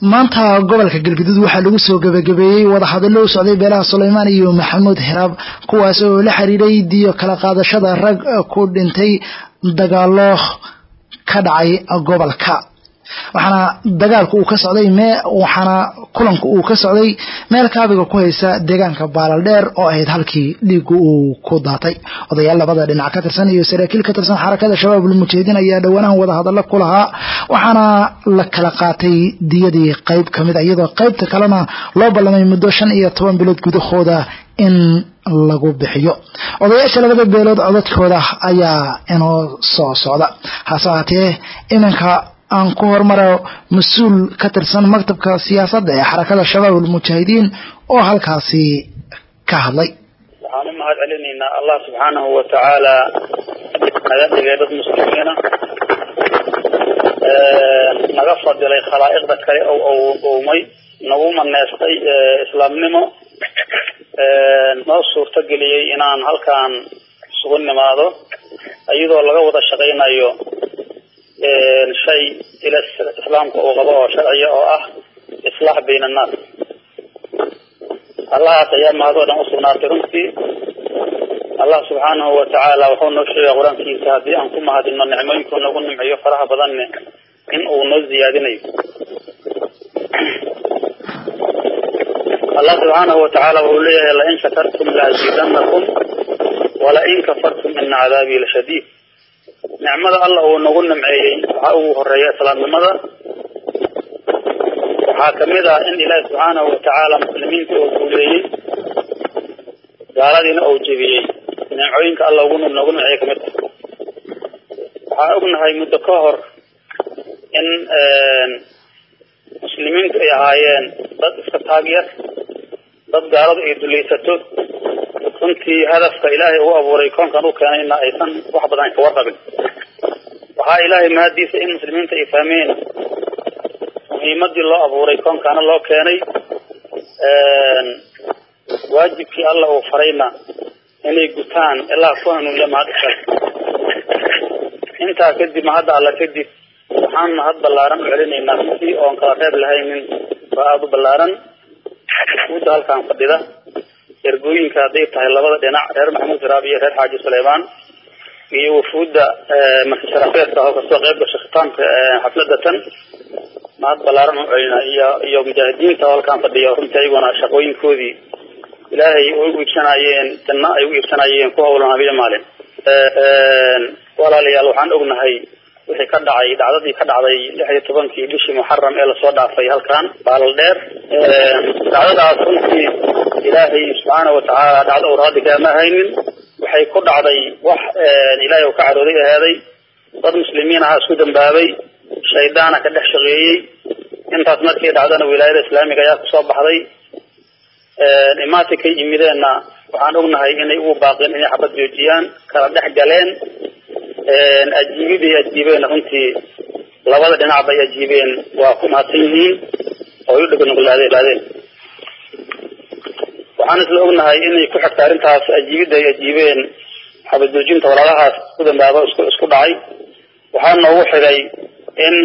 maanta gobolka galgaduud waxaa lagu soo gebagabeeyey wadahadallo u socday beelaha sulaymaan iyo maxamuud hiraab kuwaas oo la xiriiray diyo kala qaadashada rag ku dhintay dagaalo ka dhacay gobolka waxaana dagaalku uu ka socday mee waxaana kulanku uu ka socday meel kaabiga ku haysa deegaanka baalaldheer oo ahayd halkii dhiigu uu ku daatay odayaal labada dhinac ka tirsan iyo saraakiil ka tirsan xarakada shabaabul mujaahidiin ayaa dhowaanahan wadahadallo ku lahaa waxaana la kala qaatay diyadii qayb ka mid a iyadoo qaybta kalena loo ballamay muddo shan iyo toban bilood gudahooda in lagu bixiyo odayaasha labada beelood codadkooda ayaa inoo soo socda hase ahaatee iminka aan ku hormaro mas-uul ka tirsan maktabka siyaasadda ee xarakada shabaab almujaahidiin oo halkaasi ka hadlay waxaan u mahad celinaynaa allah subxaanahu wa tacaala naga dhigay dad muslimiina naga fadilay khalaa'iqda kale oo uumay nagu maneystay islaamnimo noo suurto geliyey inaan halkaan isugu nimaado iyadoo laga wada shaqaynayo shay ila islaamka uu qabo oo sharciya oo ah islaax bayna annaas allahaas ayaa mahadoo dhan usugnaatay runtii allah subxaanahu wa tacaala wuxuu noo sheegay qur-aankiisa haddii aan ku mahadino nicmooyinkuu noogu nimciyo faraha badanne in uu noo ziyaadinayo allah subxaanahu wa tacaala wuxuu leeyahay lain shakartum laaziidanakum walain kafartum ina cadaabii lashadiid nicmada alla uu nagu nimceeyey waxaa ugu horeeya islaamnimada waxaa kamid ah in ilaahi subxaanahu watacaala muslimiinta uu guuleeyey gaaladiina uu jebiyey nimcooyinka alla ugu nagu nimceeyey kamid ah waxaan ognahay muddo ka hor in muslimiintu ay ahaayeen dad iska taagyar dad gaaladu ay dulaysato runtii hadafka ilaahay ugu abuuray koonkan u keenayna aysan wax badan ka warqabin waxaa ilaahay mahadiisa in muslimiinta ay fahmeen muhiimadii loo abuuray koonkaana loo keenay waajibkii alla uu farayna inay gutaan ilaa ku hanuunle mahadisa intaa kadib mahadda alla kadib waxaan mahad ballaaran u celinaynaa runtii oon kala reeb lahaynin waa aada u ballaaran wuda halkaan fadhida ergooyinka hadday tahay labada dhinac reer maxamuud hiraab iyo reer xaaji suleymaan iyo wafuudda markasharafeedka oo kasoo qayb gashay khitaamka xafladda tan mahad ballaaran u celina iyo iyo mujaahidiinta oo halkaan fadhiya runtii ayaguna shaqooyinkoodii ilaahay u iibsanayeen janno ay u iibsanayeen ku hawlan habiyo maalin walaalayaal waxaan ognahay wixii ka dhacay dhacdadii ka dhacday lix iyo tobankii bishii muxaram ee lasoo dhaafay halkan baalal dheer dhacdadaas runtii ilaahay subxaana watacaala dhacdo uu raadi kaama haynin waxay ku dhacday wax ilaahay uu ka carooday aheeday dad muslimiin ahaa isku dambaabay shaydaana ka dhex shaqeeyey intaas markii dhacdana wilaayada islaamiga ayaa kusoo baxday imaatinkay yimideenna waxaan ognahay inay ugu baaqeen inay xabad joojiyaan kala dhex galeen ajiibidii ajiibeen runtii labada dhinac bay ajiibeen waa ku mahadsan yihiin oo ay u dheganuglaadeen waxaan isla ognahay inay ku xigta arrintaas ajiibidda ay ajiibeen xabajoojinta walaalahaas ku dambaaba isku isku dhacay waxaa noogu xigay in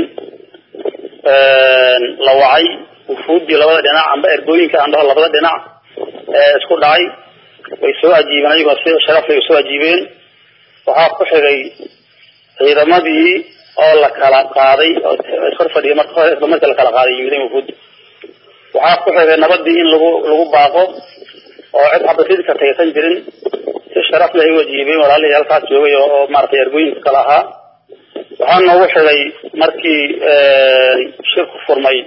la wacay wufuuddii labada dhinac amba ergooyinka aan dhaho labada dhinac ee isku dhacay way soo ajiibeen ayagoo si sharaf lay soo ajiibeen waxaa ku xigay ciidamadii oo la kala qaaday oo iskor fadhiya marka hore isla markii la kala qaaday yimideen wufuud waxaa ku xigay nabadii in lagu lagu baaqo oo cid xabasidi karta aysan jirin si sharaf leh ay u ajiibeen walaalihii halkaas joogay oo oo maaragtay ergooyinka kale ahaa waxaa noogu xigay markii shirku furmay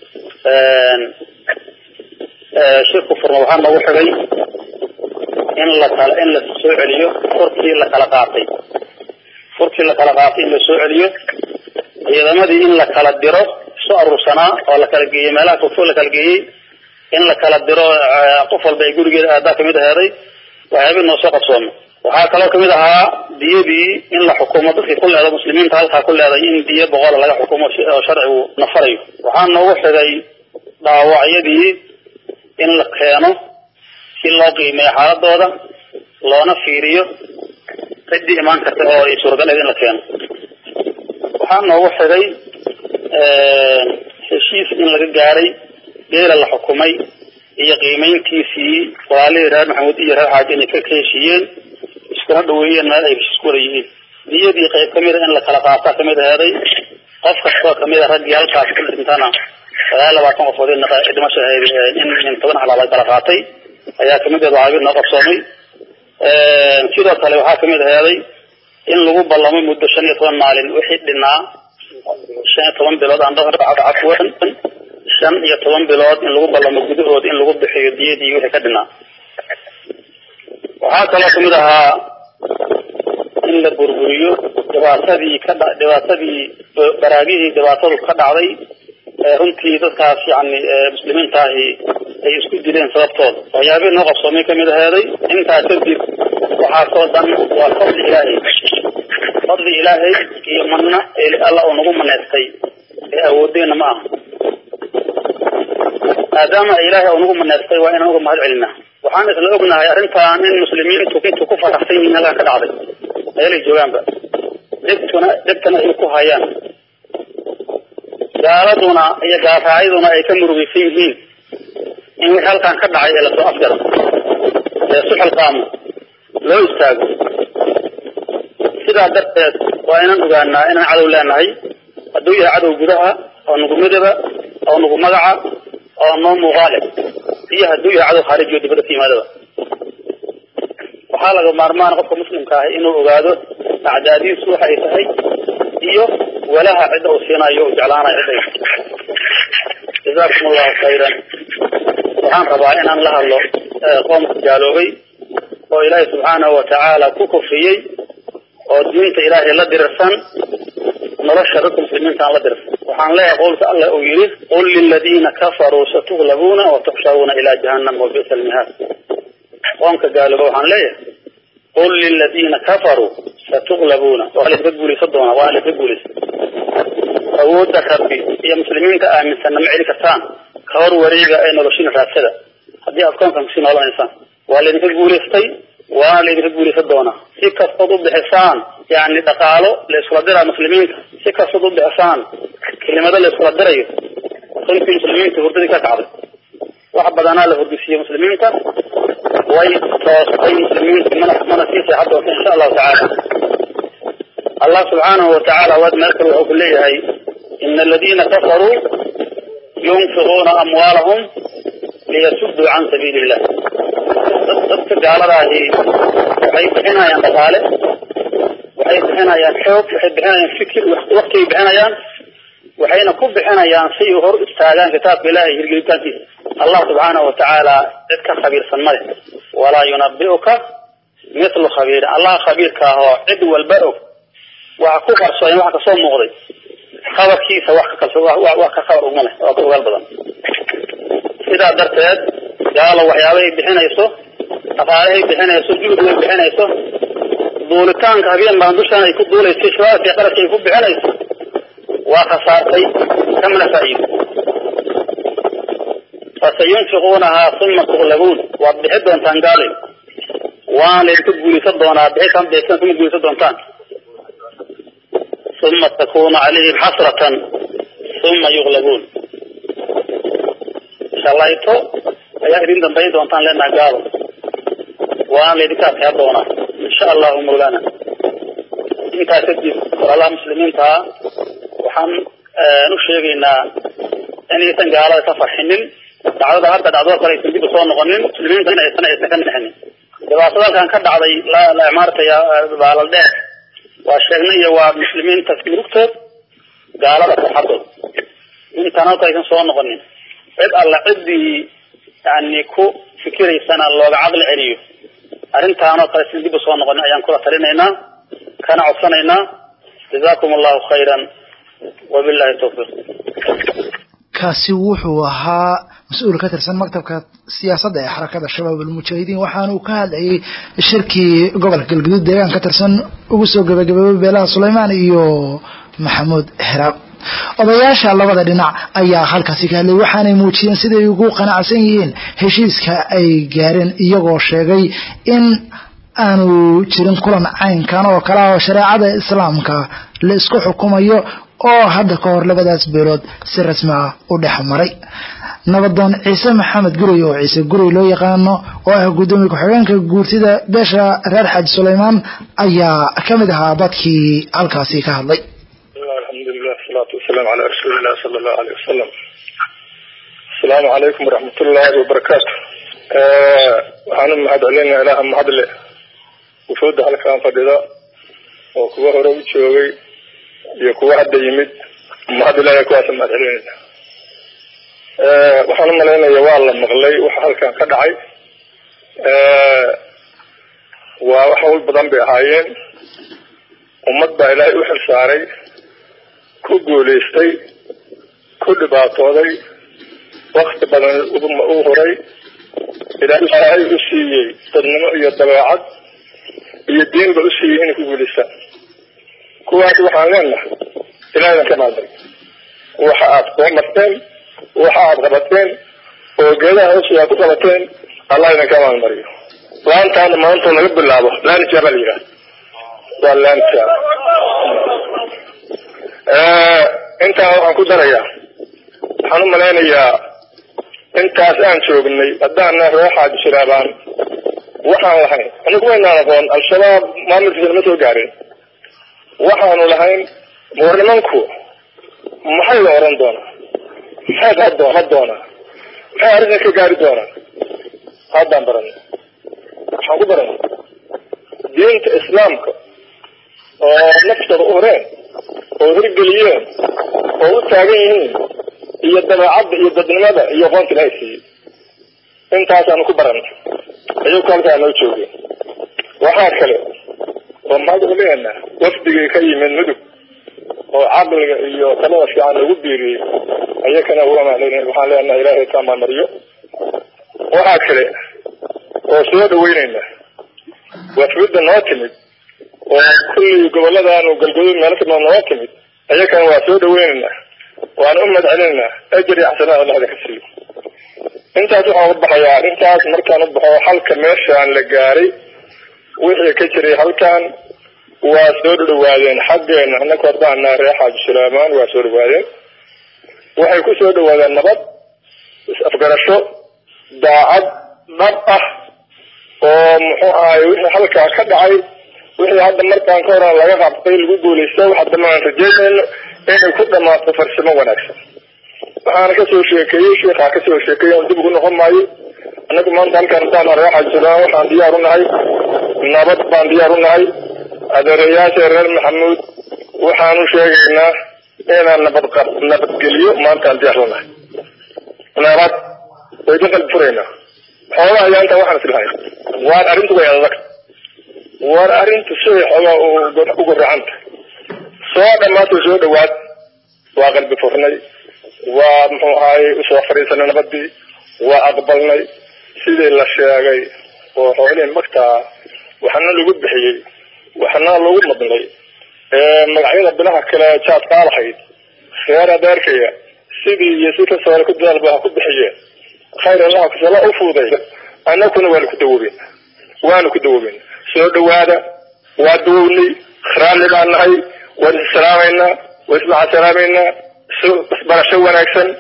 shirku furmay waxaa noogu xigay in la kala in la soo celiyo furkii la kala qaatay furkii la kala qaatay in la soo celiyo ciidamadii in la kala diro soo aruursanaa oo la kala geeyey meelaha fogfog la kala geeyey in la kala diro qof walba ay gurigeeda aadaa kamid aheeday waxyaabay noo soo qabsoomay waxaa kaloo kamid ahaa diyadii in la xukumo dadkii ku leeda muslimiinta halkaa ku leeday in diyo boqola laga xukumo oo sharcigu nafarayo waxaa noogu xigay dhaawacyadii in la keeno si loo qiimeeyo xaaladooda loona fiiriyo ciddii imaan karta oo ay suuragal ahayd in la keeno waxaa noogu xigay heshiis in laga gaaray geela la xukumay iyo qiimayntiisii walaalihii reer maxamuud iyo reer xaaji inay ka heshiiyeen iskuna dhaweeyeen meel ay heshiis ku wada yihiin niyadii qayb kamid a in la kala qaataa kamid aheeday qof kastoo kamid a raggii halkaas ku dhintana sagaal labaatan qofood dhimasho ahayd in in toban halaad ay kala qaatay ayaa kamid ahed waxaabid noo qabsoomay sidoo kale waxaa kamid aheeday in lagu ballamay muddo shan iyo toban maalin wixii dhinaa shan iyo toban bilood aan cafwan shan iyo toban bilood in lagu ballamo gudahooda in lagu bixiyo diyadii wixii ka dhinaa waxaa kaloo kamid ahaa in la burburiyo dhibaatadii ka dha dhibaatadii baraagihii dhibaatadu ka dhacday runtii dadkaas yani muslimiinta ahi ay isku dileen sababtooda waxyaabihii noo qabsoomay kamid aheeday intaas kadib waxaasoo dhan waa fadli ilaahay fadli ilaahay iyo manna alla uu nagu maneystay ee awoodeena ma aha maadaama ilaahay uu nagu maneystay waa inaan uga mahad celinaa waxaan isla ognahay arrintan in muslimiintu intu ku faraxsan yihiin halkaa ka dhacday meelay joogaanba dhegtuna dhegtana ay ku hayaan gaaladuna iyo gaaraacyaduna ay ka murugaysan yihiin in wixii halkan ka dhacay ee lasoo afjaro ee suxilqaamo loo istaago sidaa darteed waa inaan ogaanaa inaan cadow leenahay hadduu yahay cadow gudaha oo nagu midaba oo nagu magaca oo noo muuqaale iyo hadduu yahay cadow khaarijiyo dibadda ka yimaadaba waxaa laga maarmaan qofka muslimka ahi inuu ogaado acdaadiisu waxa ay tahay iyo walaha cidda uu siinayo u jeclaanayo cidda jazaakum allahu khayran waxaan rabaa inaan la hadlo qoomka gaaloobay oo ilaahay subxaanahu watacaala ku kufriyey oo diinta ilaahay la dirirsan nolosha dadka muslimiinta aan la dirirsan waxaan leeyahay qowlka allah uu yidhi qul liladiina kafaruu satuglabuuna watuxsharuuna ilaa jahannam wabisa almihaad qoomka gaalooba waxaan leeyahay qul liladiina kafaruu satuglabuuna waa laydinka guulaysan doonaa waa laydinka guulaysan awoodda rabbi iyo muslimiinta aaminsanna ma celi kartaan ka hor wareega ee noloshiina raadsada haddii aad koonkan kusii noolanaysaan waa laydinka guulaystay waana laydinka guulaysan doonaa si kastood u bixisaan yani dhaqaalo la iskula diraa muslimiinta si kastood u bixisaan kelimado la iskula dirayo runtii muslimiinta hurdadii ka kacday wax badanaa la hurdisiiyey muslimiinta way toostay muslimiinta mana mana sii seexan doonta insha allahu tacaala allah subxaanahu watacaala waad meel kale wuxuu ku leeyahay ina aladiina kafaruu yunfiquuna amwaalahum liyasuduu can sabiili illah dadka gaaladaahi waxay bixinayaan dhaqaale waxay bixinayaan xoog waxay bixinayaan fikir waktigay bixinayaan waxayna ku bixinayaan si hor istaagaan kitaabka ilahay hirgelitaankiisa allah subxaanahu watacaala cid ka khabiirsan male walaa yunabi'uka mithlu khabiirin allah khabiirka ahoo cid walba og waxa ku qarsoon waxa kasoo muuqday khabarkiisa wax ka kalso wax ka khabar uma leh waa ka ogaal badan sidaa darteed gaalo waxyaabahay bixinayso dhaqaalahay bixinayso juhd way bixinayso duulitaanka habeen baan dushaan ay ku duulaysay shabaabkii qarashka ay ku bixinayso waa khasaartay kamana faa'iido fasayunfiquunahaa uma tuqlabuun waad bixi doontaan gaalay waan laydinka guulaysan doonaa bixitaan bixitaan kuma guulaysan doontaan uma takunu calayhim xasratan uma yuqlabuun shalayto ayaa idin dambayn doontaan leenaha gaalo waana laydinka adkaa doonaa insha allahu mawlana intaa kadib walaalaha muslimiintaa waxaan u sheegaynaa inaysan gaalada ka farxinin dhacdada hadda dhacdoo kale aysan dib usoo noqonin muslimiinta in aysan aysan ka nixinin dhibaatada halkan ka dhacday la imaartaya baalal dheer waa sheegnay iyo waa muslimiinta murugtood gaalada farxadood intaan halka aysan soo noqonin cid alla ciddii yani ku fikiraysana looga caqli celiyo arrintaanoo kale sin dib usoo noqonin ayaan kula talinaynaa kana codsanaynaa jazakum allahu khayran wabillahi tawfiiq kaasi wuxuu ahaa mas-uul ka tirsan maktabka siyaasadda ee xarakada shabaab almujaahidiin waxaana uu ka hadlayay shirkii gobolka galguduud deegaan ka tirsan ugu soo gabagaboobay beelaha sulaymaan iyo maxamuud heraab odayaasha labada dhinac ayaa halkaasi ka hadlay waxaanay muujiyeen siday ugu qanacsan yihiin heshiiska ay gaareen iyagoo sheegay in aanu jirin kulan caynkan oo kale ah oo shareecada islaamka la isku xukumayo oo hadda ka hor labadaas beelood si rasmi ah u dhex maray nabadoon ciise maxamed guray oo ciise guray loo yaqaano oo ah guddoomiye ku-xigeenka guurtida beesha reer xaaji sulaymaan ayaa ka mid ahaa dadkii halkaasi ka hadlay alxamdulilah asalaatu wasalaamu calaa rasuulilah sala allahu aleyh wasalam asalaamu calaykum waraxmatullaahi wabarakaatu waxaan u mahad celinaa ilaaha mahadle wufuudda halkaan fadhida oo kuwa hore u joogay iyo kuwa hadda yimid mahad ilaahay kuwaasa mahad celinayna waxaan u malaynaya waa la maqlay waxa halkan ka dhacay waa wax hawl badan bay ahaayeen ummad baa ilaahay u xil saaray ku guulaystay ku dhibaatooday wakti badan u huray ilaahay u siiyey dadnimo iyo dabeecad iyo diinba u siiyey inay ku guulaystaan kuwaas waxaan leenahay ilaahadan ka maalmay waxa aad soo marteen waxa aad qabateen oo geedaha hoosia ku qabateen allah idin ka maalmariyo laantaana maanta laga bilaabo laanija baa la yidhaha waa laanija intaa waxaan ku darayaa waxaan u malaynayaa intaas aan joognay haddaana reer xaaji shiraabaan waxaan lahayn anigu waynaan aqoon al-shabaab maamulkiisa lama soo gaarin waxaanu lahayn war nimanku maxay la oran doonaa maxay qadoon ha doonaa maxay arrintan ka gaari doonaa haddaan baranay waxaan ku baranay diinta islaamka oo naftooda u horeen oo hirgeliyeen oo u taagan yihiin iyo dabeecadda iyo dadnimada iyo qoonta ilahay siiyey intaasaanu ku baranay ayagku halkaa noo joogeen waxaa kale oo mahad u leenaa wafdigii ka yimid mudug oo caqliga iyo talada fiican lagu biiriyey ayakana u amaanayna waxaan leenaha ilaahay ka maamariyo waxaa kale oo soo dhaweynayna wafdida noo timid oo kullii goboladaanu galgaduud meelo kamid noo timid ayakana waa soo dhaweynaynaa waana u madcelinaynaa ajri xasanaad allah idinka siiyo intaas waxaan u baxayaa arrintaas markaan u baxo halka meeshaan la gaaray wixii ka jiray halkan waa soo dhawaadeen xaggeena annaku haddaana reer xaaji suleymaan waa soo dhawaadeen waxay ku soo dhawaadeen nabad is-afgarasho daacad dhab ah oo muxuu ahaay wixii halkaa ka dhacay wixii hadda markaan ka horan laga qabtay lagu guulaysta wax dambe aan rajeynayno inay ku dhamaato farsamo wanaagsan waxaana kasoo sheekeeyey sheikhaa kasoo sheekeeyey on dib ugu noqon maayo annagu maanta halkaan hadaan reer xaaji suleymaan waxaan diyaar u nahay nabad baan diyaar u nahay adeerayaasha reer maxamuud waxaanu sheegaynaa inaan nabad nabadgeliyo maantaan diyaar lanahay nabad way ka qalbi furaynaa xoogaa ayaa intaa waxaan islahay waar arrintu way adag waar arrintu siday xoogaa u goracanta soo dhammaata soo dhawaad waa qalbi furnay waa muxuu ahaayey usoo fadhiisanay nabadii waa aqbalnay sidii la sheegay oo xoolihii magtaa waxna lagu bixiyey waxna lagu madnay magacyada bilaha kale jaadkaa lahayd reer adeerkaya sidii iyo si kasoo hore ku dadaalba ha ku bixiyeen khayr allaha kusala u fuuday annakuna waanu ku dawoobeen waanu ku dawoobeen soo dhawaada waa dawownay raalli baan nahay waan issalaameynaa waan ismacasalaameynaa isbarasho wanaagsan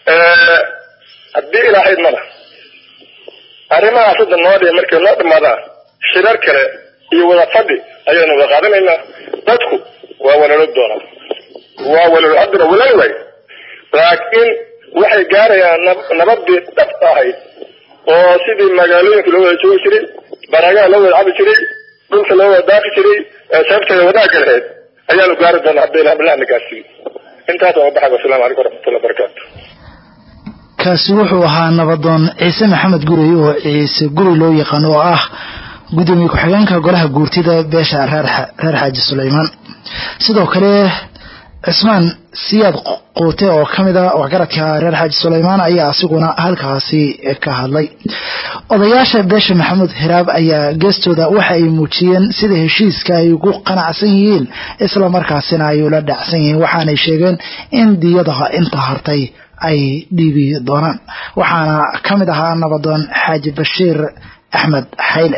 haddii ilaahayd mada arrimahaas hadda noo dhiya markay noo dhamaadaan shirar kale iyo wada fadhi ayaynu wada qaadanaynaa dadku waa walalo doonaa waa walalo haddana walal way laakiin waxay gaarayaan nabadii dhabta ahayd oo sidii magaalooyinka loo wada joogi jiray baragaha loo wada cabi jiray dhulka loo wada daafi jiray sababteeda wadaagga lahayd ayaanu gaari doonaa hadda ilah bilahna gaarsiiyo intaas waa baxay wasalaamu calaykum waraxmatullahi wabarakaatu kaasi wuxuu ahaa nabadoon ciise maxamed gurey oo ciise gurey loo yaqaan oo ah gudoomiye ku-xigeenka golaha guurtida beesha reer xaaji suleymaan sidoo kale cismaan siyaad quute oo ka mid a waxgaradka reer xaaji suleymaan ayaa asiguna halkaasi ka hadlay odayaasha beesha maxamuud hiraab ayaa geestooda waxa ay muujiyeen sida heshiiska ay ugu qanacsan yihiin isla markaasina ay ula dhacsan yihiin waxaanay sheegeen in diyadaha inta hartay ay dhiibi doonaan waxaana ka mid ahaa nabadoon xaaji bashiir axmed xayle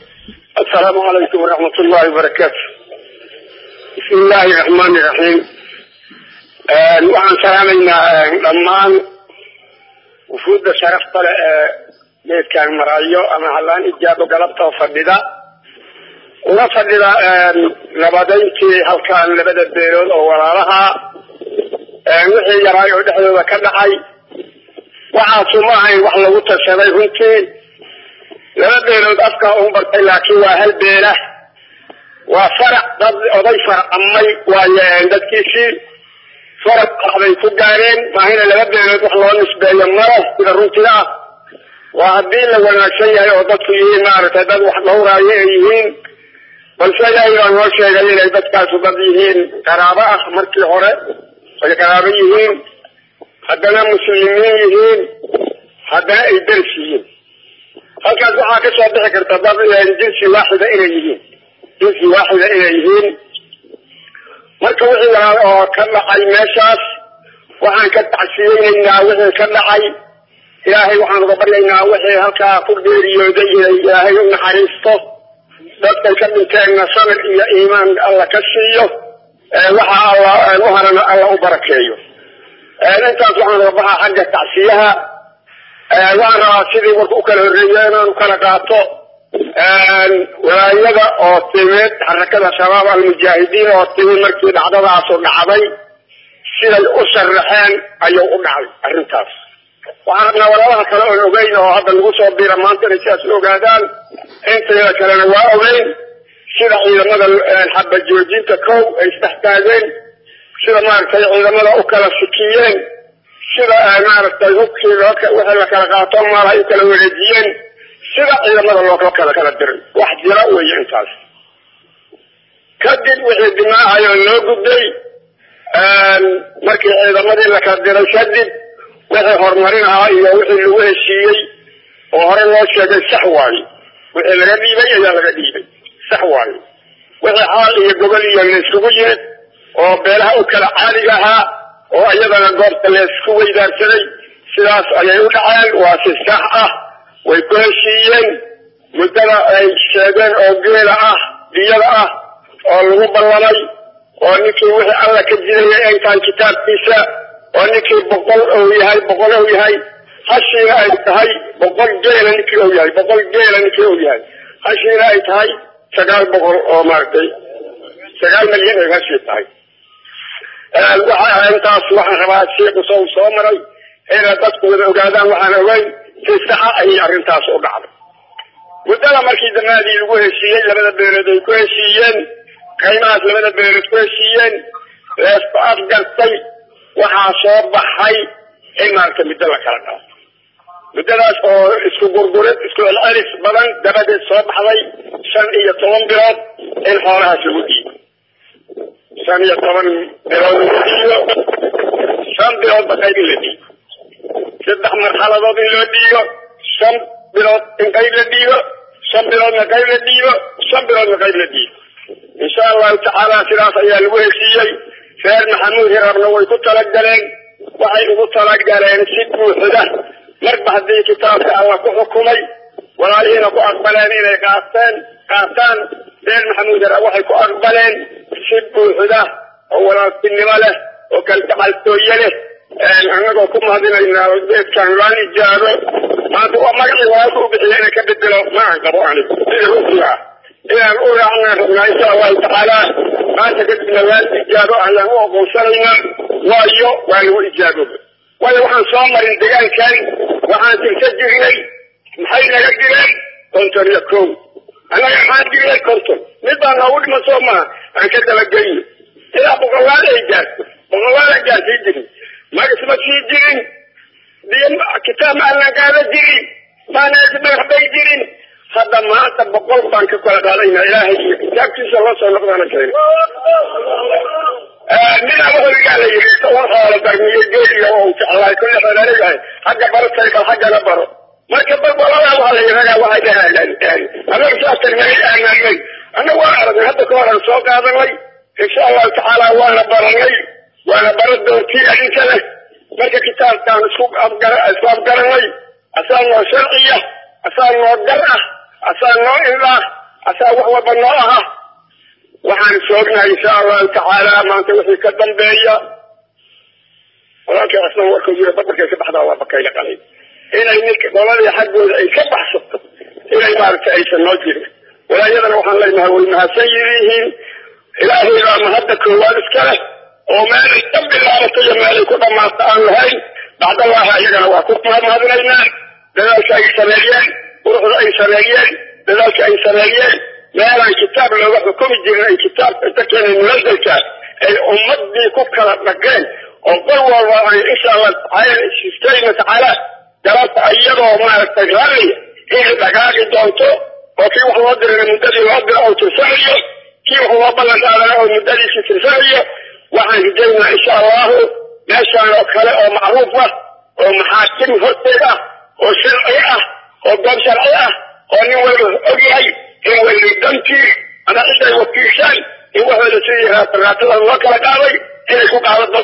السلام عليكم ورحمة الله وبركاته بسم الله الرحمن الرحيم waxaan salaamaynaa dhammaan wufuudda sharafta leh ee geedkaan marayo ama hallaan ijaabo galabtoo fadhida una fadhida nabadayntii halkaan labada beelood oo walaalaha wixii yaraay oo dhexdooda ka dhacay waxaasu ma ahayn wax lagu tashaday runtii laba beelood afkaa un bartay laakiin waa hal beela waa farac dad oday farcamay waaye dadkiisii faraq waxbay ku gaareen maahina laba beelood wax loo nisbeeyo male sida runtiga ah waa haddii la wanaagsan yahay oo dadku yihiin maaragtay dad wax dhowraayo ay yihiin balse ilaahay baa noo sheegay inay dadkaasu dad yihiin qaraabo ah markii hore ay qaraabo yihiin haddana muslimiin yihiin haddana ay ders yihiin halkaas waxaa ka soo bixi karta dad jinsi waaxida inay yihiin jinsi waaxida inay yihiin marka wixii yaraa oo ka dhacay meeshaas waxaan ka tacsiyeynaynaa wixii ka dhacay ilaahay waxaan uga baryaynaa wixii halkaa ku geeriyooday inay ilaahay u naxariisto dadkay ka dhinteenna samir iyo iimaan alla ka siiyo waxa alla u harana alla u barakeeyo intaas waxaan uga baxaa xagga tacsiyaha waxaan rabaa sidii warka u kala horreeyo inaan u kala qaato walaayada oo timid xarakada shabaab almujaahidiin oo timid markii dhacdadaasu dhacday siday u sharaxeen ayuu u dhacay arrintaas waxaan rabnaa walaalaha kale oon ogeyn oo hadda lagu soo biira maanta inay sidaas u ogaadaan intayada kalena waa ogeyn sida ciidamada xaba joojinta kow ay isdhex taageen sida maaragtay ciidamada u kala sikiyeen sida maaragtay hubkii loo wixii la kala qaato maal ay u kala wareejiyeen sida ciidamada loo kala kala diray wax jira weeye intaas kadib wixii dimaahayo loo gudbay markii ciidamadii la kala diray kadib wixii horumarin ahaa iyo wixii lagu heshiiyey oo hore loo sheegay sax waaye wixii laga dhiibay ayaa laga dhiibay sax waaye wixii xaal iyo gobol iyo laysugu yimid oo beelaha u kala caaliga ahaa oo iyadana goobta laysku weydaarsaday sidaas ayay u dhaceen waa si sax ah way ku heshiiyeen muddada ay sheegeen oo geela ah diyada ah oo lagu ballamay oo ninkii wixii alla ka jirayay ay tahay kitaabkiisa oo ninkii boqol ou yahay boqol ou yahay hashiina ay tahay boqol geela ninkii ou yahay boqol geela ninkii ou yahay hashiina ay tahay sagaal boqol oo maaragtay sagaal milyan ay hashii tahay waxa intaas waxaan rabaa sheekhu sow soo maray inay dadku wada ogaadaan waxaan ogeyn si saxa ayay arrintaas u dhacday muddada markii damaadii lagu heshiiyey labada beelood ay ku heshiiyeen qaymahaas labada beelood ku heshiiyeen leesku afgartay waxaa soo baxay in maaragta muddo la kala dhaafo muddadaas oo isku gurgurid isku celcelis badan dabadeed soo baxday shan iyo toban bilood in xoolahaas lagu dhiibo shan iyo toban bilood lagu dhiibo shan biloodba qayb in la dhiibo saddex marxaladood in loo dhiibo shan bilood in qayb la dhiibo shan biloodna qayb la dhiibo shan biloodna qayb la dhiibo insha allahu tacaala sidaas ayaa lagu heshiiyey reer maxamuud hirabna way ku talagaleen waxay ugu talagaleen si buuxda marba haddii kitaabka alla ku xukumay walaalihiina ku aqbaleen inay qaateen qaataan reer maxamuud hirab waxay ku aqbaleen si buuxda oo walaaltinimo leh oo kalgacaltooye leh annagoo ku mahadinaynaa beedkan laan ijaabo maanta waa magacii walaalka u bixiya inay ka bedelo ma aan qabo anigu sida runtiga ah inaan u raacnaan rabnaa insha allahu tacaala maanta kadibna waan ijaabo ayaan u oqoonsanaynaa waayo waa lagu ijaabooba waayo waxaan soo marin degaankan waxaan tirsa jirnay maxay naga direen konton iyo kow annaga maxaan dirnay konton mid baa noogu dhiman soo maha aan ka dabageyno ilaa boqolaal ay gaarto boqolaal aan gaarsii jirin magas ma sii jirin biyo kitaab ma aanan qaada jirin maanaas dhagax bay jirin hadda maanta boqol baan ka kala qaadayna ilaahay iyo kitaabkiisa loo soo noqdana keeno ninaa waholigaa la yidhi toban xoolo darmiyo geeliya oo jeclaay kulle xoolaaleeyahay xagga baro saykal xaggana baro marka balbalada waa la yiragaa waxay dhahaalaan annaga saas tarmiyay aananay annaga waan aragnay hadda ka horan soo qaadanay insha allahu tacaala waana baranay waana bara doontii adinka leh marka kitaabkaan isku isku afgaranay asaa noo sharciya asaa noo gar ah asaa noo indhaah asaa wax walba noo aha waxaan soognahay insha allahu tacaala maanta wixii ka dambeeya walaalkii asna warkuu yiri badarkay ka baxdaa waa bakayla qalay inay ninka qoladii xaggooda ay ka baxsato inay maaragtay aysan noo jirin walaayadana waxaan leenahay way mahadsan yihiin ilaahay baa mahadda koowaad iska leh oo meelay ka bilaabato iyo meelay ku dhammaata aan lahayn bacdallaha iyagana waa ku mahadinaynaa dadaalka ay sameeyeen quruxda ay sameeyeen dadaalka ay sameeyeen meelaan kitaab looga xukumi jirin ay kitaab inta keenay munasalka ay ummadii ku kala dhageen oo qol walba ay insha allah sistayna tacaala galabta iyadoo maaragtay raalliya inay dhagaagi doonto oo kii wax loo dirana muddadii loo dira oo tirsanayo kii wax loo ballan qaadana oo muddadiisii tirsanayo waxaan rajaynaa insha allahu meeshaan oo kale oo macruuf ah oo maxaakim horteed ah oo sharci ah oo goob sharci ah oo nin walba og yahay in wayli dantii ama ciday wakiishaan in waxooda sidii raataraatada loo kala qaaday inay ku qaado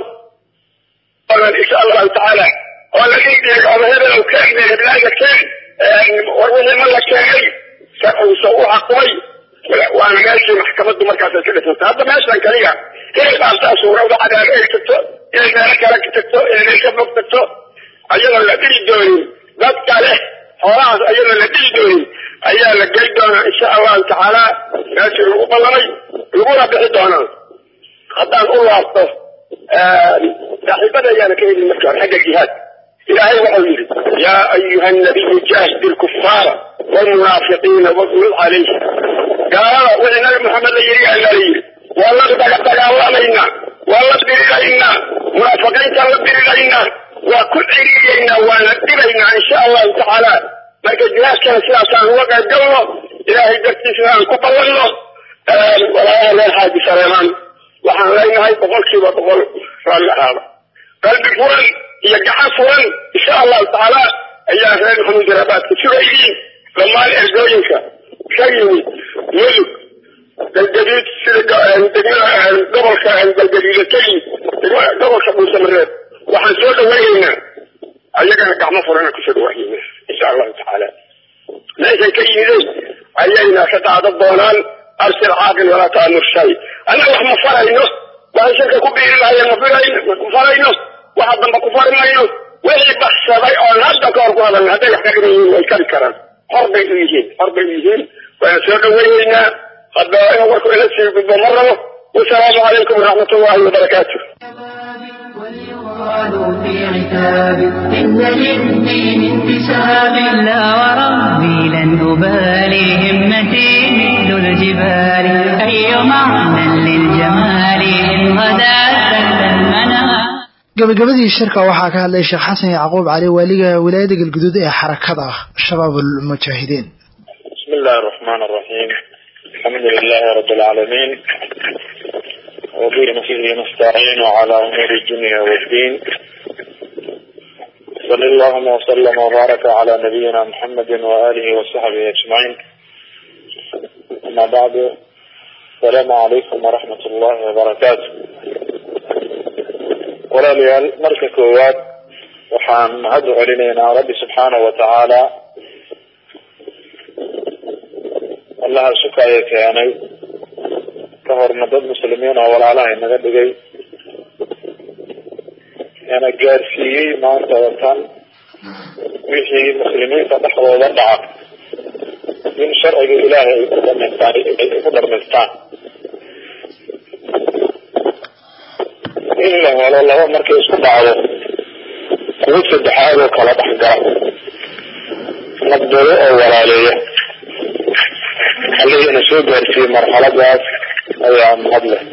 dad insha allahu tacaala oo la dhigdhiig ama hebel ou keenay heblaaga keen war wixii ma la keenay uusa u xaqumay waana meeshii maxkamaddu markaas ay ka dhisantay hadda meeshan kaliya inay dhaaftaa suurawda cadaabo ay tagto inay meelo kale tagto inay ka fog tagto ayadoo la dhigi doonin dad kale xoolahaas ayadoo la dhigi doonin ayaa la gey doonaa insha allahu tacaala meeshii lagu ballamay laguna bixi doonaa haddaan u laabto saaxiibada ayaana ka helin marka hore xagga jihaad ilaahay waxau yidhi yaa ayuha nabiyu jaahid ilkufaara والمنافقين واغلظ عليهم قال وإن محمد يري أن يري والله دغ دغالمينا والله ديرينا منافقين كلا ديرينا وكل عيرينا ونديرينا إن شاء الله تعالى marka jihaadkana sidaasaan uga qayb galno ilaahay dartiisna aan ku ballanno walaayaha reer xaaji sareemaan waxaan leenahay boqolkiiba boqol raalli ahaada qalbi furan iyo gacan furan insha allahu tacaala ayaa reer maxamuud rabaadka sugaydiin dhammaan ergooyinka ka yimid mudug galgadiid sida gobolka galgadiida ka yimid gobolka dhuusamareed waxaan soo dhawaynaynaa ayagana gacmo furana kusoo dhawaayeyna insha allahu tacaala meeshay ka yimideen ayayna ka qaadan doonaan arsil caaqil walaa taamur shay annaga wax ma farayno waxay shirka ku biiri lahayeen ma firayno ma farayno waxa dambe ku fari mayno wixii baxsaday oon hadda ka hor ku hadalna hadday wax ka dhiman yihiin way kari karaan hor bay u yihiin hor bay u yihiin waana soo dhawaynaynaa hadda in warku ila sii gudbo ma rabo wasalaamu calaykum waraxmat ullahi wabarakaatu يقال في عتاب إن للدين انتساب لا وربي لن أبالي همتي مثل الجبال أي معنى للجمال إن غدا سهل المنام gabagabadii shirka waxaa ka hadlay sheekh xasan yacquub cali waaliga wilaayada galguduud ee xarakada shabaab ulmujaahidiin بسم الله الرحمن الرحيم الحمد لله رب العالمين وبه نفسه نستعين على أمور الدنيا والدين صلى اللهم وسلم وبارك على نبينا محمد وآله وصحبه أجمعين أما بعد السلام عليكم ورحمة الله وبركاته walaalayaal marka koowaad waxaan mahad u celinaynaa rabbi subxaanahu watacaala allaha sukaya keenay ka horna dad muslimiin oo walaalaha inaga dhigay ina gaarsiiyey maanta watan wixii muslimiinta dhexdooda dhaca in sharciga ilaahay ay ku dhamaystaan ay ku dhamaystaan in la helo laba markay isku dhacdo kuwo saddexaad oo kala dhexgala naqdado oo walaaleeya allihina soo gaarsiiyey marxaladaas ayaa mahad leh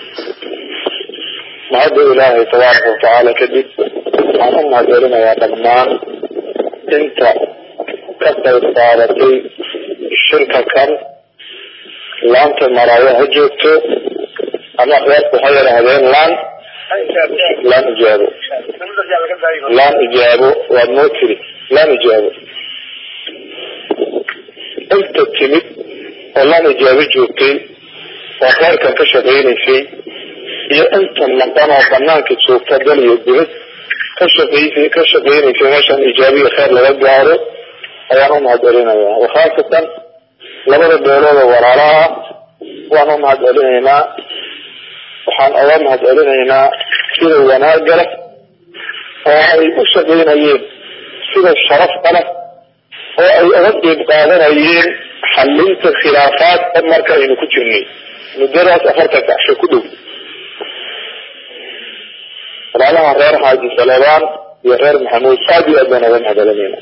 mahadda ilaahay tabaaraka watacaala kadib waxaan u mahadcelinayaa dhammaan inta ka qayb qaadatay shirka kan laanta maraayo ha joogto ama reerku ha yidhaahdeen laan laan ijaabo laan ijaabo waad noo tiri laan ijaabo inta timid oo laan ijaabo joogtay oo kheyrkan ka shaqaynaysay iyo inta maqan oo banaanka joogta dal iyo dibad ka shaqaysay ka shaqaynaysay meeshan ijaabiya kheyr laga gaaro ayaan u mahad celinayaa wakhaasatan labada beelooda walaalaha waan u mahad celinaynaa waxaan oga mahad celinaynaa sida wanaaga leh oo ay u shaqaynayeen sida sharafta leh oo ay uga qeyb qaadanayeen xallinta khilaafaadka marka aynu ku jirnay muddadaas afartan casho ku dhow walaalaha reer xaaji salebaan iyo reer maxamuud aad iyo aad baan uga mahadcelinayna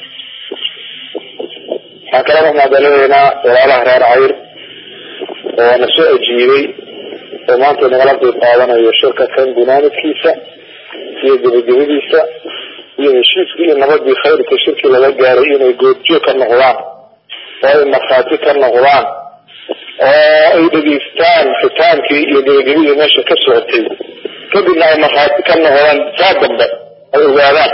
waxaan kaloo mahadcelinaynaa walaalaha reer cayr oo na soo ajiibay oo maanta nagala qeyb qaadanayo shirka kan gunaanadkiisa iyo gebagabadiisa iyo heshiiskii iyo nabadii khayrka shirkii laga gaaray inay goobjoog ka noqdaan oo ay markhaati ka noqdaan oo ay dhegeystaan fitaankii iyo gebagabadii meesha ka socotay kadibna ay markhaati ka noqdaan saa dambe ay ogaadaan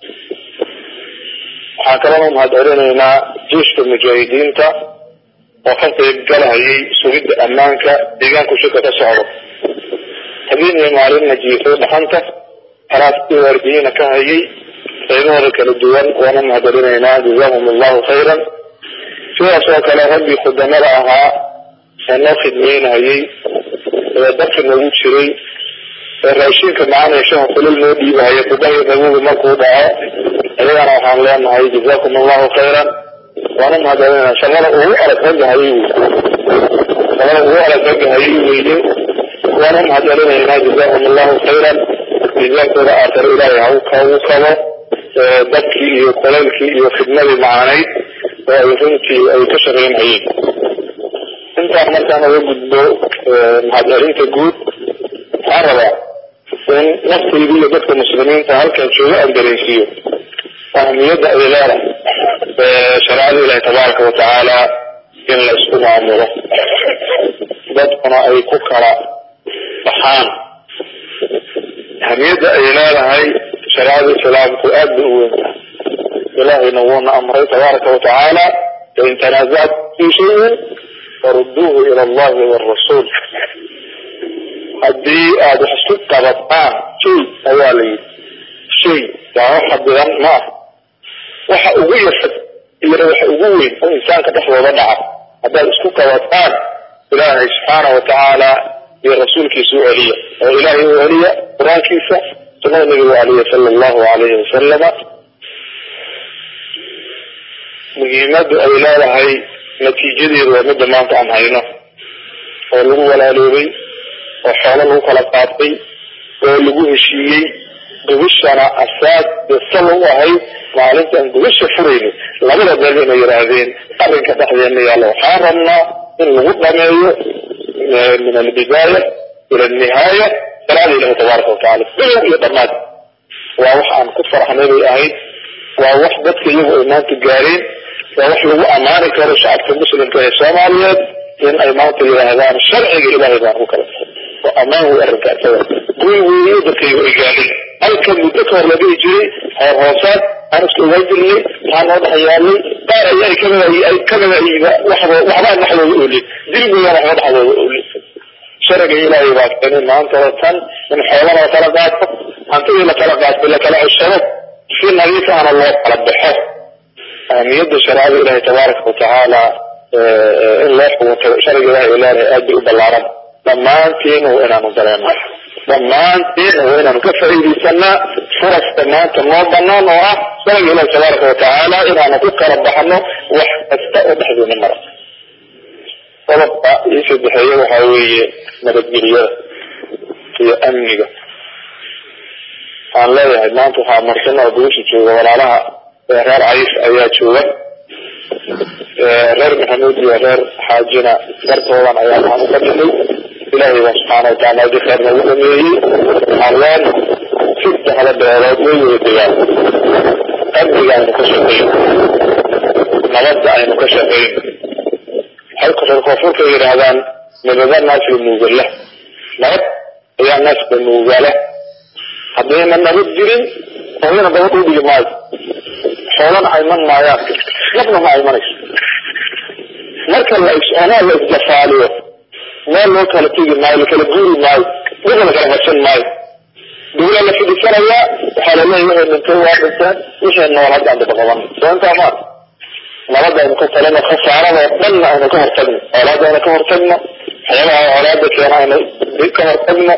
waxaan kaloo mahad celinaynaa jeiska mujaahidiinta oo ka qeyb galahayay sugidda ammaanka deegaanku shirka ka socdo habeen iyo maalinna jiifay dhaxanta halaastii waardiyiina ka hayay qaybahooda kala duwan waana mahad celinaynaa jazahum allahu khayran sidaas oo kale raggii khudamada ahaa ee noo khidmeynayay ee darka noogu jiray ee raashinka macaanee shaha kulil noo dhiibahaya kubahi nabigu markuu dhaco ayagana waxaan leenahay jazakum allahu khayran waana mahadcelinaa shaqada ugu adag ragga hayay wey shaqada ugu adag ragga hayay weeye waana mahadcelinaynaa jazahum allahu khayran miisaankooda aakhiro ilaahay ha ugu kabo dadkii iyo kolaylkii iyo khidmadii macanayd oo ay runtii ay ka shaqaynhayeen intaan markaan uga gudbo mahadcelinta guud waxaan rabaa in naftayda iyo dadka muslimiinta halkan jooga aan dareensiiyo ahmiyadda ay leedahay shareecada ilaahi tabaaraka watacaala in la isku maamulo dadkuna ay ku kala baxaan ahmiyadda ay leedahay shareecada islaamku aad bay u weyn tahay ilaahayna wuuna amray tabaaraka watacaala fain tanaazacat fi shayin farudduuhu ila allahi waalrasuul haddii aada wax isku qabataan shay ayaa la yidhi shay waa wax xadidan ma ah waxa ugu yasad iyona waxa ugu weyn oo insaanka dhexdooda dhaca haddaad isku qabataan ilaahay subxaana watacaala iyo rasuulkiisa u celiya oo ilaahay u celiya qur-aankiisa sunada nabigu aleyh sala allahu alayhi wasalama muhiimadu ay leedahay natiijadeedu waa midda maanta aan hayno oo lagu walaaloobay oo xoolo lagu kala qaatay oo lagu heshiiyey gubishana asaad sal u ahayd maalintaan gubisha furayni labada beel inay yidhaahdeen arrinka dhexdeena yaalla waxaan rabnaa in lagu dhameeyo min albidaaya ila alnihaaya salaada ilahi tabaaraka watacaala bilow iyo dhammaad waa wax aan ku farxnay bay ahayd waa wax dadka iyagu ay maanta gaareen waa wax lagu ammaani karo shacabka muslimka ee soomaaliyeed in ay maanta yidhaahdaan sharciga ilaahay baan ku kala baxay oo ammaan wey arrinka isaga guy weeye dadkaygu ay gaadhay halka muddo ka hor la dhihi jiray hoor hoosaad aan iska ogaan jirnay maxaa noo dhex yaalay qaar ay ay kamida ay kamida ayba waxba waxbaan dhexdooda oolin dilmigana waxba dhexdooda oolin sharciga ilaahay baa keenay maantaba tan in xoolana la kala qaato hantidii la kala qaato la kala ceshado si nadiif ahna loo kala baxo ahmiyadda shareecada ilaahay tabaaraka watacaala in loo xugunto sharciga ilahay leedahay aad bay u ballaaran dhammaantiin waa inaanu dareeno dhammaantiin waa inaanu ka faa'iidaysanaa furaska maanta noo banaan oo ah sharciga ilahi tabaaraka watacaala inaanu ku kala baxno wax kasta oo dhexdeena mara qodobka ii saddexeeye waxaa weeye nabadgelyada iyo amniga waxaan leeyahay maanta waxaa marsan oo guusha jooga walaalaha reer cayis ayaa jooga reer maxamuud iyo reer xaajina dartoodan ayaa waxaan u fadhinay ilaahay baa subxaana wataala adi khayr nagu dhameeyey alwaan saddexda beelood way wada degaan amniga aynu ka shaqayn nabadda aynu ka shaqayn halka reer koonfurka yidhaahdaan nabada naasla nuugala nabad ayaa naaska nuugala haddayna nabad jirin hooyana dabad u dhigi maayo xoolana ayman maayaan nabna ma aymanayso marka la is-onaa la isjafaaliyo meel loo kala tegi maayo lakala guuri maayo dhulka lakala qabsan maayo dawla la fidhisanayaa waxaa laleeyahy wixii dhintay waa dhinteen wixii nool hadda aan dabaqaban soo intaa maa nabadda aynu ka talino khasaaradoo dhanna aynu ka hortagno xoolaada aynu ka hortagno waxyaabaha colaada keena aynu ka hortagno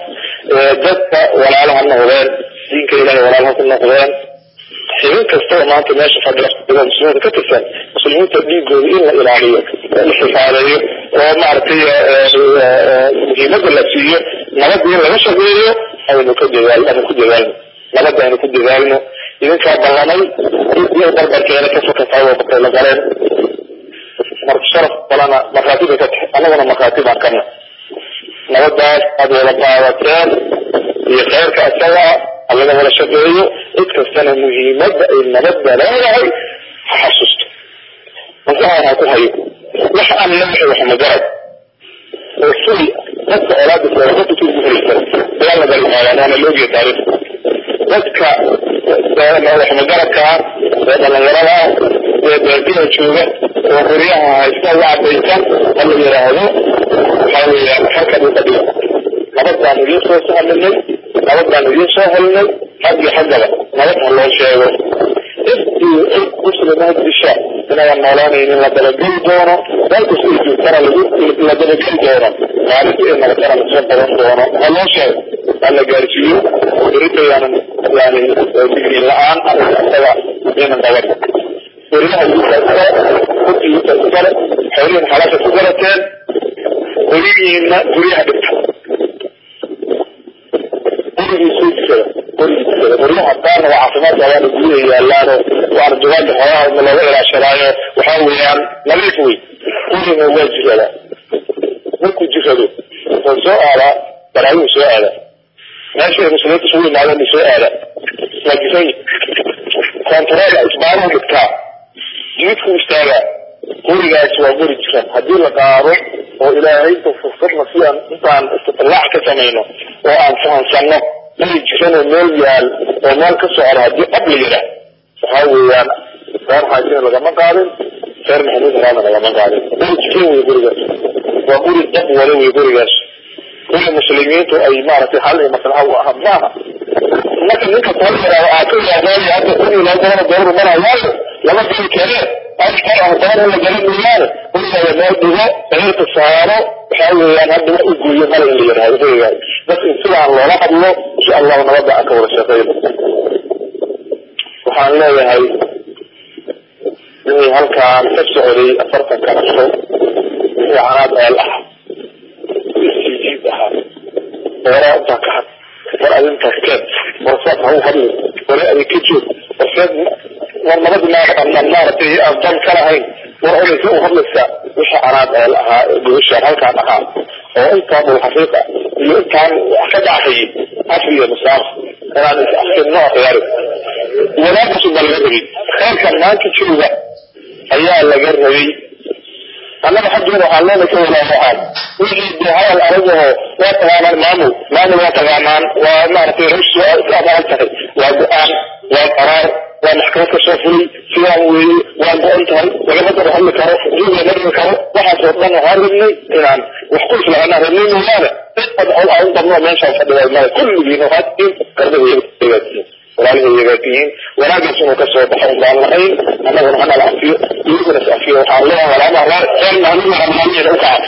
dadka walaalaha noqdeen diinka ilahay walaalaha ku noqdeen xibin kastaba maanta meesha fadhiya muslimiinta ka tirsan muslimiinta dhiigooda in la ilaaliyo la xifaadeeyo oo maaragtay muhiimada la siiyo nabada in laga shaqeeyo aynu ka dadaal aynu ku dadaalno nabada aynu ku dadaalno idinkaa ballamay iyo barbarkeena ka fakatay oo bakayla galeen marka sharaf kalena markhaati bay ka tahay annaguna markhaati baan kana nabadaas aada wada qaadateen iyo khayrka isaga allaga wada shaqeeyo cid kastana muhiimadda ay nabadda leedahay ha xasuusto masahan ha ku hayo wax aan leeyahay wax magarad oo fuli dadka olaada dadka ku guulaysan ayaa la galimaayaa waana loogiya taariikh dadka wax magaradka ee dhalinyarada ee beertida jooga oo guryaha haysta u cadaysan ha la yidhaahdo waxaa weeyaan halkan u fadhiya nabad baan idiin soo sahlinay nabad baan idiin soo helinay xag iyo xaggaba nabad ha loo sheego intii cid muslima disha inayan noolaanaynin la dabageli doono meel kasta ay joogtana la dabageli doono maalinta ay nabadana lasoo qaban doono ha loo sheego ha la gaarsiiyo berita yaanan yani digriin la-aan isaga inan qaban weriyaha idiinka iskale kutiisa iskale xoolihiin xalaasha ku garateen weligiina guryaha dhigta gurigii soo jisada gurigii jisada guryaha qaarna waa caafimaadka waana guryaha yaalaano waana jawaaga xoolaha looga ilaashadaayo waxaa weeyaan nadiif wey gurina waa jirada markuu jirado wuxuu soo aadaa baraayuu soo aada meesha ay muslimiinta isugu yimaadeen soo aada waa jisan kontarool isbaaruhu dhigtaa jididku istaagaa gurigaas waa guri jiran haddii la qaado oo ilaahay fursadna si aan intaan istitlaac ka samayno oo aan fahansanno guri jiran oo meel yaal oo meel ka socda haddii dhab la yidhaah waxaa weeyaan reer xaajina lagama qaadin reer maxamuud haraana lagama qaadin guri jiran wey gurigaas waa guri dab wada wey gurigaas guri muslimiintu ay maaragtay xal iyo maslaxa u aha maaha marka ninka soo yaraado aa ka yaabaayo hadda kun iyo laba boqol oo doolar marayaayo lama geli kare ashkar ah doon la gelin mooyaane gurigaada meel dhigo sariirta saaro waxaa weeyaan hadda wax u gooyo mala in la yidhaahdo gurigaada dadka in sidaan loola hadlo insha allahu nabadda aan ka wada shaqeyno waxaan leeyahay wixii halkaan ka socday afartanka casho wixii canaad eel ah istijiib ahaa hora intaa ka had war adintaas keen warsaad ha u hadli ware adin ka joog warseed war nabad maaragtay aan dan ka lahayn war odaysa u hadlaysaa wixii canaad eel ahaa gobashaan halkaan ahaa oo intaan ulxaqiiqa iyo intaan wax ka dhacayay af iyo masaaf inaan is afkinno akhyaari wanaagaasu baa laga rabay khayrkan maanta jooga ayaa laga rabay annaga xaggeena waxaan leena ka walaawahaan wixii dee hadal adagaho waa taqaanaan maamul maamul waa taqaanaan waa maaragtay rush iska abaran tahay waa go-aan waa qaraar waa maxkamad ka soo fulay sidaan weeye waa go-an tahay lagama daba hadli karo juug lama dhigi karo waxaasoo dhan waxaan rabnay inaan wax ku islaanaan rabnay mooyaane cid adcol aan u badno meeshaan fadhiya male kulligiina waxaad tihiin garbaha hagaagtihiin walaalihay hagaagtihiin wanaagaas inuu ka soo baxo baan lahayn annaguna hana la afiyo iyaguna is afiyo waxaan leeyahay walaalaha reer reer mahmuud ramadaaniyeeda u kaca